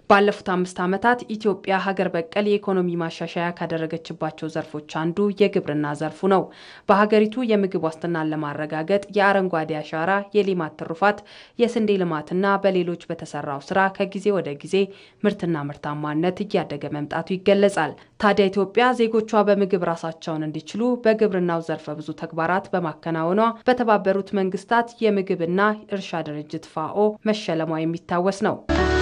ባለፉት አምስት ዓመታት ኢትዮጵያ ሀገር በቀል የኢኮኖሚ ማሻሻያ ካደረገችባቸው ዘርፎች አንዱ የግብርና ዘርፉ ነው። በሀገሪቱ የምግብ ዋስትናን ለማረጋገጥ የአረንጓዴ አሻራ፣ የሌማት ትሩፋት፣ የስንዴ ልማትና በሌሎች በተሰራው ስራ ከጊዜ ወደ ጊዜ ምርትና ምርታማነት እያደገ መምጣቱ ይገለጻል። ታዲያ ኢትዮጵያ ዜጎቿ በምግብ ራሳቸውን እንዲችሉ በግብርናው ዘርፈ ብዙ ተግባራት በማከናወኗ በተባበሩት መንግስታት የምግብና እርሻ ድርጅት ፋኦ መሸለሟ የሚታወስ ነው።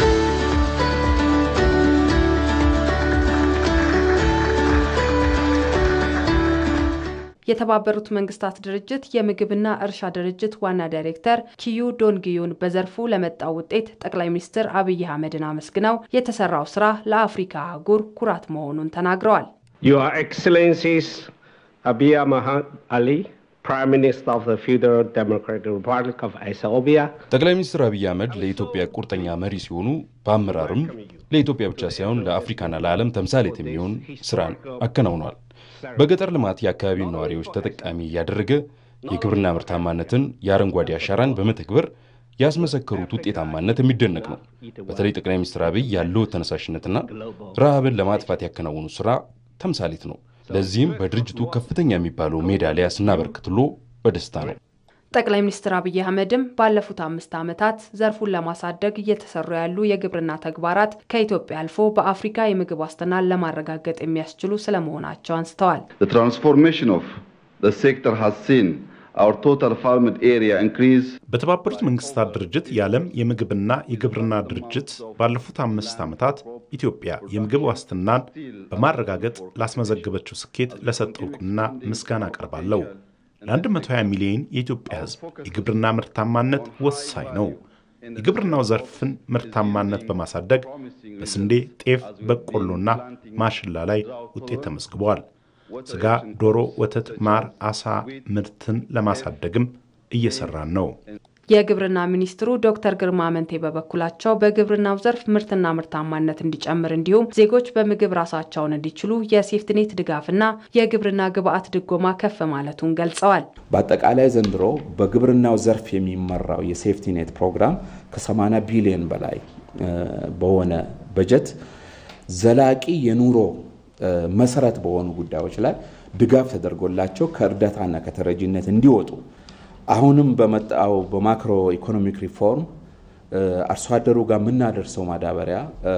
የተባበሩት መንግስታት ድርጅት የምግብና እርሻ ድርጅት ዋና ዳይሬክተር ኪዩ ዶንግዩን በዘርፉ ለመጣው ውጤት ጠቅላይ ሚኒስትር አብይ አህመድን አመስግነው የተሰራው ስራ ለአፍሪካ አህጉር ኩራት መሆኑን ተናግረዋል። Your Excellencies Abiy Ahmed Ali, Prime Minister of the Federal Democratic Republic of Ethiopia, ጠቅላይ ሚኒስትር አብይ አህመድ ለኢትዮጵያ ቁርጠኛ መሪ ሲሆኑ በአመራርም ለኢትዮጵያ ብቻ ሳይሆን ለአፍሪካና ለዓለም ተምሳሌት የሚሆን ስራን አከናውኗል። በገጠር ልማት የአካባቢውን ነዋሪዎች ተጠቃሚ እያደረገ የግብርና ምርታማነትን፣ የአረንጓዴ አሻራን በመተግበር ያስመሰከሩት ውጤታማነት የሚደነቅ ነው። በተለይ ጠቅላይ ሚኒስትር አብይ ያለው ተነሳሽነትና ረሃብን ለማጥፋት ያከናወኑ ስራ ተምሳሌት ነው። ለዚህም በድርጅቱ ከፍተኛ የሚባለው ሜዳሊያ ስናበረክትሎ በደስታ ነው። ጠቅላይ ሚኒስትር አብይ አህመድም ባለፉት አምስት ዓመታት ዘርፉን ለማሳደግ እየተሰሩ ያሉ የግብርና ተግባራት ከኢትዮጵያ አልፎ በአፍሪካ የምግብ ዋስትናን ለማረጋገጥ የሚያስችሉ ስለመሆናቸው አንስተዋል። The transformation of the sector has seen our total farmed area increase በተባበሩት መንግስታት ድርጅት የዓለም የምግብና የግብርና ድርጅት ባለፉት አምስት ዓመታት ኢትዮጵያ የምግብ ዋስትናን በማረጋገጥ ላስመዘገበችው ስኬት ለሰጠው እውቅና ምስጋና አቀርባለሁ። ለ120 ሚሊዮን የኢትዮጵያ ሕዝብ የግብርና ምርታማነት ወሳኝ ነው። የግብርናው ዘርፍን ምርታማነት በማሳደግ በስንዴ፣ ጤፍ፣ በቆሎና ማሽላ ላይ ውጤት ተመዝግበዋል። ስጋ፣ ዶሮ፣ ወተት፣ ማር፣ አሳ ምርትን ለማሳደግም እየሰራን ነው። የግብርና ሚኒስትሩ ዶክተር ግርማ አመንቴ በበኩላቸው በግብርናው ዘርፍ ምርትና ምርታማነት እንዲጨምር እንዲሁም ዜጎች በምግብ ራሳቸውን እንዲችሉ የሴፍትኔት ድጋፍና የግብርና ግብዓት ድጎማ ከፍ ማለቱን ገልጸዋል። በአጠቃላይ ዘንድሮ በግብርናው ዘርፍ የሚመራው የሴፍቲኔት ፕሮግራም ከ80 ቢሊዮን በላይ በሆነ በጀት ዘላቂ የኑሮ መሰረት በሆኑ ጉዳዮች ላይ ድጋፍ ተደርጎላቸው ከእርዳታና ከተረጂነት እንዲወጡ አሁንም በመጣው በማክሮ ኢኮኖሚክ ሪፎርም አርሶ አደሩ ጋር የምናደርሰው ማዳበሪያ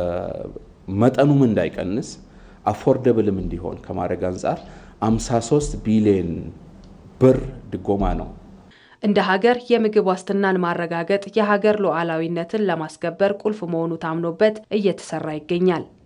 መጠኑም እንዳይቀንስ አፎርደብልም እንዲሆን ከማድረግ አንጻር 53 ቢሊዮን ብር ድጎማ ነው። እንደ ሀገር የምግብ ዋስትናን ማረጋገጥ የሀገር ሉዓላዊነትን ለማስከበር ቁልፍ መሆኑ ታምኖበት እየተሰራ ይገኛል።